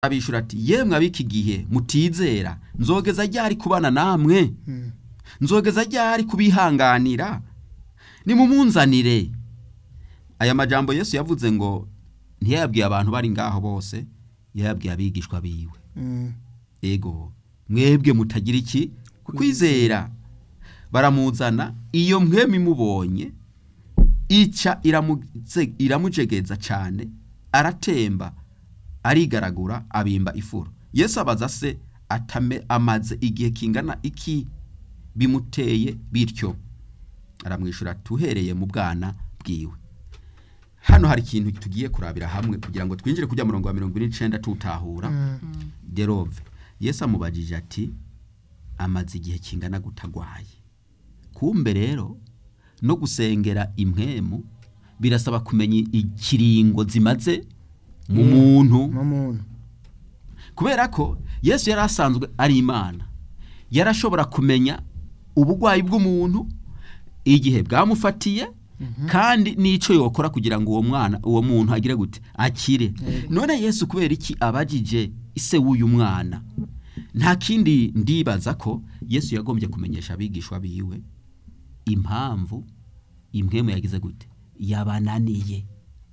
abishura ati yemwe ab'iki gihe mutizera nzogeza ryari kubana namwe nzogeza ryari kubihanganira nimumunzanire aya majambo yesu yavuze ngo ntiyayabwiye abantu bari ngaho bose yayabwiye abigishwa biwe ego mwebwe mutagira iki kwizera baramuzana iyo mwemwe imubonye ica iramutse- iramujegeza cyane aratemba arigaragura abimba ifuro yesu abaza se atame amaze igihe kingana iki bimuteye bityo aramwishyura tuhereye mu bwana bwiwe hano hari ikintu tugiye kurabira hamwe kugira ngo twinjire kujya murongo wa mirongo ine n'icenda tutahura derove yesu amubajije ati amaze igihe kingana gutagwaye kumbe rero no gusengera impwemu birasaba kumenya ikiringo zimaze mu muntu mu muntu kubera ko yesu yari asanzwe ari imana yarashobora kumenya uburwayi bw'umuntu igihe bwamufatiye kandi n'icyo yokora kugira ngo uwo mwana uwo muntu agire gute akire none yesu kubera iki abajije ise w'uyu mwana nta kindi ndibaza ko yesu yagombye kumenyesha abigishwa biwe impamvu impwemu yagize gute yabananiye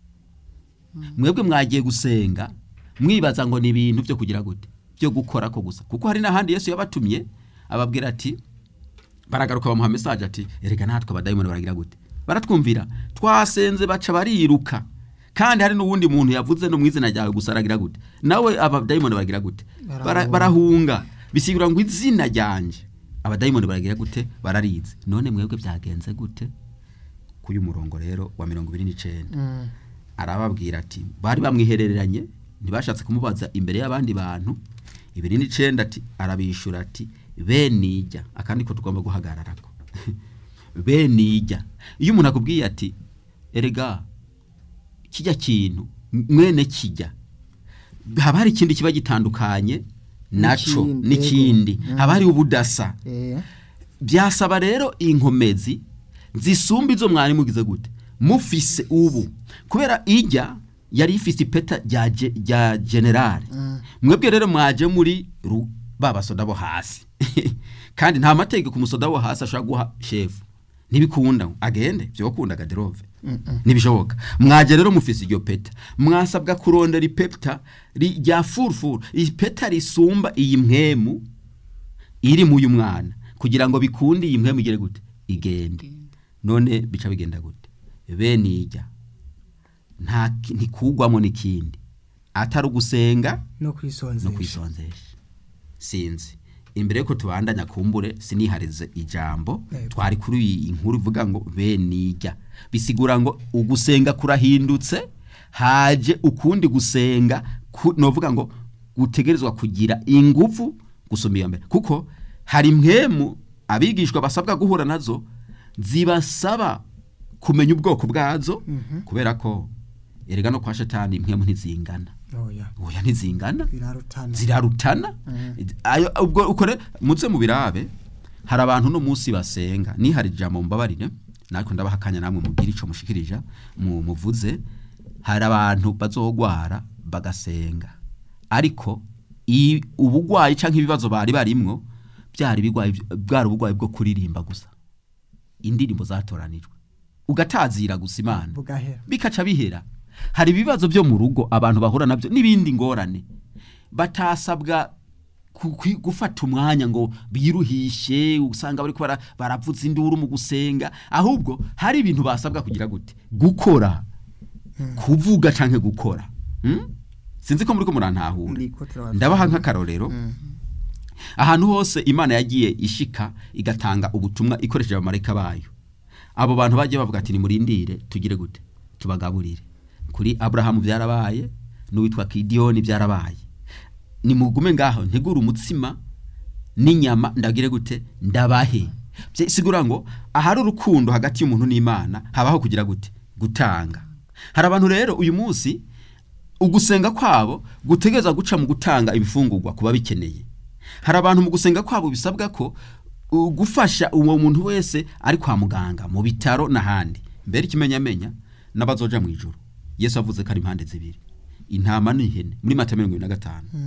mwebwe mwagiye gusenga mwibaza ngo ni ibintu byo kugira gute byo gukora ko gusa kuko hari n'ahandi yesu yabatumye ababwira ati baragaruka bamuha mesaje ati erega natwe abadayimoni baragira gute baratwumvira twasenze baca bariruka kandi hari n'uwundi muntu yavuze no mu izina ryawe gusa aragira gute nawe abadayimoni baragira gute Bara- Barahunga. barahunga bisigura ngo izina ryanje abadayimoni baragira gute bararize none mwebwe byagenze gute k'uyu murongo rero wa mirongo ibiri n'icenda arababwira ati bari bamwihereranye ntibashatse kumubaza imbere y'abandi bantu ibiri n'icenda ati arabishura ati benijya akandi ko tugomba guhagararako benijya iyo umuntu akubwiye ati erega kijya kintu mwene kijya haba hari ikindi kiba gitandukanye naco N'ikindi, n'ikindi yego. haba hari ubudasa eh byasaba rero inkomezi zisumba izo mwari mugize gute mufise ubu kubera ijya yari ifise ipeta rya ge- rya generale mwebwe rero mwaje muri ru- ba basoda bo hasi kandi nta mategeko ku musoda wo hasi ashobora guha shefu ntibikunda agende byokunda gaderove ntibishoboka mwaje rero mufise iryo peta mwasabwa kurondera ipeta ri- rya furufuru ipeta risumba iyi mpwemu iri mu uyu mwana kugira ngo bikunde iyi mpwemu igere gute igende none bica bigenda gute bene ijya nta ki- ntikugwamo n'ikindi atari ugusenga no no kwisonzesha kwisonzesha sinzi imbere yuko tubandanya kumbure siniharize ijambo Yego. twari kuri iyi inkuru ivuga ngo benijya bisigura ngo ugusenga kurahindutse haje ukundi gusenga ku- novuga ngo gutegerezwa kugira ingufu gusumba iya mbere kuko hari mwemu abigishwa basabwa guhura nazo zibasaba kumenya ubwoko bwazo kubera ko erega no kwa shetani impwemu ntizingana oya oya ntizingana birarutana zirarutana ayo ubwo uko rero muze mu birabe hari abantu no munsi basenga nihari ijambo mbabarire natwe ndabaha akanya namwe mubwire ico mushikirija mu muvuze hari abantu bazogwara bagasenga ariko i- ubugwayi canke ibibazo bari barimwo byari bigwayi bwari ubugwayi bwo kuririmba gusa indirimbo zatoranijwe ugatazira gusa imana bugahera bikaca bihera hari ibibazo byo mu rugo abantu bahura nabyo n'ibindi ngorane batasabwa ku- ku- gufata umwanya ngo biruhishe usanga bariko bara- baravuza induru mu gusenga ahubwo hari ibintu basabwa kugira gute gukora kuvuga canke gukora Hmm? sinzi ko muriko murantahura Ndiko turabafasha. ndabaha nk'akarorero ahantu hose imana yagiye ishika igatanga ubutumwa ikoresheje abamarayika bayo abo bantu bagiye bavuga ati nimurindire tugire gute tubagaburire kuri aburahamu byarabaye n'uwitwa kidiyoni byarabaye nimugume ngaho ntegure umutsima n'inyama ndagire gute ndabahe Bye- sigura ngo ahari urukundo hagati y'umuntu n'imana habaho kugira gute gutanga hari abantu rero uyu munsi ugusenga kwabo gutegereza guca mu gutanga ibifungurwa kuba bikeneye hari abantu mu gusenga kwabo bisabwa ko uh, gufasha uwo muntu wese ari kwa muganga mu bitaro n'ahandi mbere ikimenyamenya n'abazoja mu ijuru yesu avuze ko ari impande zibiri intama n'ihene muri mata mirongo ibiri na gatanu